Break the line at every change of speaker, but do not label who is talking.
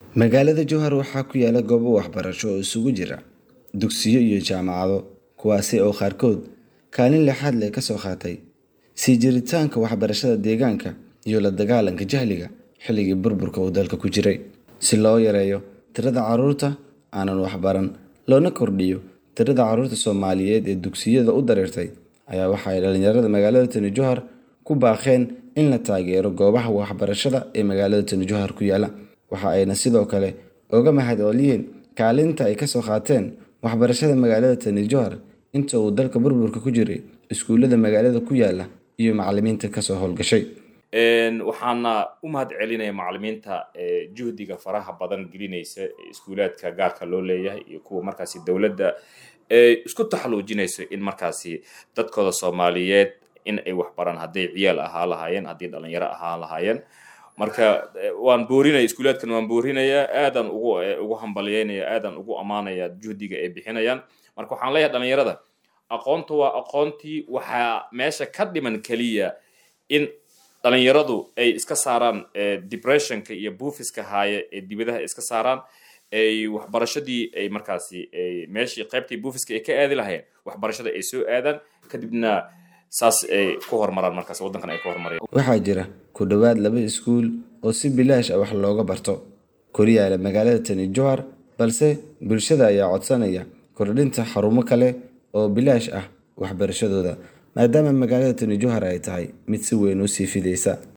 Magaalada Jowhar waxaa ku yaala goobo waxbarasho oo isugu jira dugsiyo iyo jaamacado, kuwaasi oo qaarkood kaalin lixaad leh ka soo qaatay sii jiritaanka waxbarashada deegaanka iyo la dagaallanka jahliga xilligii burburka uu dalka ku jiray. Si loo yareeyo tirada carruurta aanan waxbaran loona kordhiyo tirada carruurta Soomaaliyeed ee dugsiyada u dareertay, ayaa waxa ay dhalinyarada magaalada Tana Jowhar ku baaqeen in la taageero goobaha waxbarashada ee magaalada Tana Jowhar ku yaala. Waxa ayna sidoo kale uga mahadceliyeen kaalinta ay ka soo qaateen waxbarashada magaalada Tana Jowhar inta uu dalka burburka ku jiray, iskuulada magaalada ku yaala iyo macallimiinta ka soo hawlgashay.
waxaana u mahad celinaya macallimiinta juhdiga faraha badan gelinaysa iskuulaadka gaarka loo leeyahay iyo kuwa markaasi dowladda isku taxaluujinayso in markaasi dadkooda soomaaliyeed in ay waxbaraan hadday ciyaal ahaa lahaayeen haddii dhalinyaro ahaa lahaayeen marka waan boorinaya iskuulaadkan waan boorinaya aadan ugu ugu hambalyeynaya aadan ugu ammaanaya juhdiga ay bixinayaan marka waxaan leeyahay dhalinyarada aqoonta waa aqoontii waxaa meesha ka dhiman keliya in dhalinyaradu ay iska saaraan depressionka iyo buufiska haaye ee dibadaha iska saaraan ay waxbarashadii ay markaasi meeshii qaybtii buufiska ay ka aadi lahayeen waxbarashada ay soo aadaan kadibna saas ay ku horumaraan markaas waddankan ay ku horumarayaan
Waxaa jira ku dhowaad laba iskuul oo si bilaash ah wax looga barto koryaala magaalada Tana Jowhar, balse bulshada ayaa codsanaya kordhinta xarumo kale oo bilaash ah waxbarashadooda, maadaama magaalada Tana Jowhar ay tahay mid si weyn u sii fidaysa.